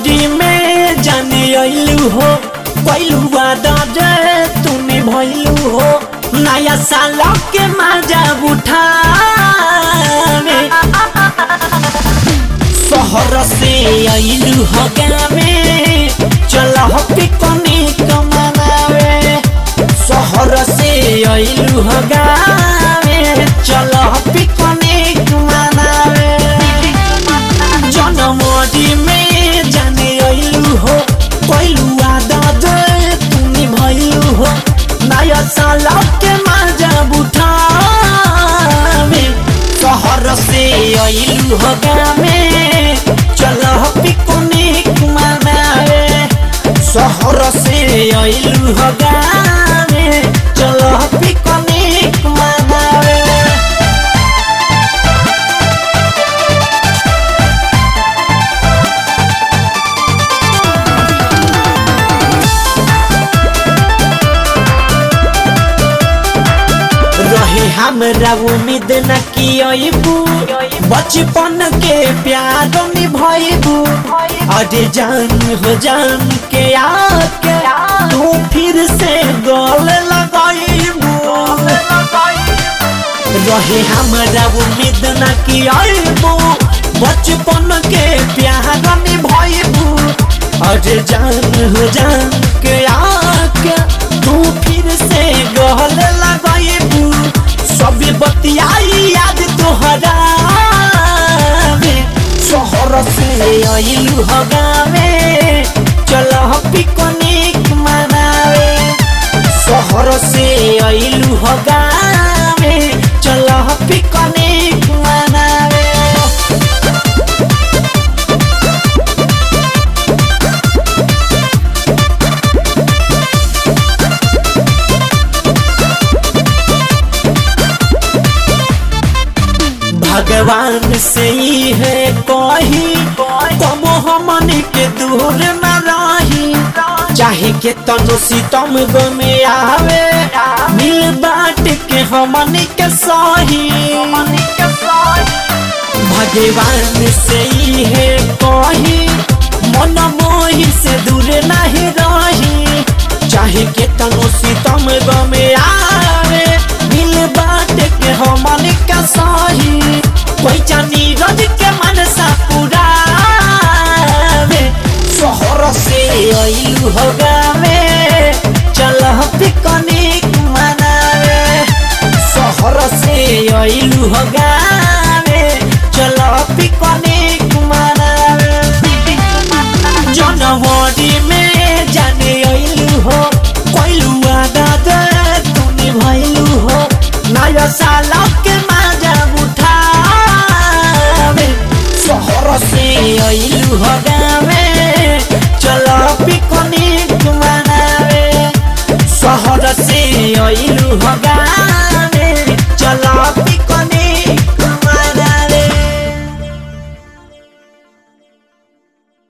जनवरी में जाने अइलू हो पहलू वादा जे तूने भइलू हो नया साल के मजा उठावे शहर से अइलू हो गावे चल हो पिकनिक मनावे शहर से अइलू हो गावे चल हो पिकनिक मनावे जनवरी में जाने अइलू हो पहलू आदत तूने भइलू हो नया साल के मजा उठावे शहर से अइलू हो गावे चल पिकनिक मनावे शहर से अइलू हो गावे चल पिकनिक मनावे रहे हमरा उम्मीद न कि अइबू बचपन के प्यार निभइबू अरे जान हो जान के आके तू फिर से गल लगाइबू रहे हमरा उम्मीद न कि अइबू बचपन के प्यार निभइबू अरे जान हो जान के आके तू फिर से गल लगाइबू सब बतियाई याद तोहरा शहर से अइलू हो गावे चल पिकनिक मनावे शहर से अइलू हो गावे चल पिकनिक मनावे भगवान से ही है कही तब हमन के दूर न रही चाहे के तनो सितम गमे आवे मिल बाट के हमन के सही भगवान से ही है कही मन मोही से दूर नहीं रही चाहे के तनो सितम गमे आवे मिल बाट के हमन के सही कोई चानी रज के मनसा पुरावे शहर से अइलू हो गावे चल पिकनिक मनावे शहर से अइलू हो गावे चल पिकनिक मनावे जनवरी में जाने अइलू हो कोइलू आदत तूने भइलू हो नया साल के मजा उठावे शहर से अइलू हो गावे चल पिकनिक मनावे शहर से अइलू हो गावे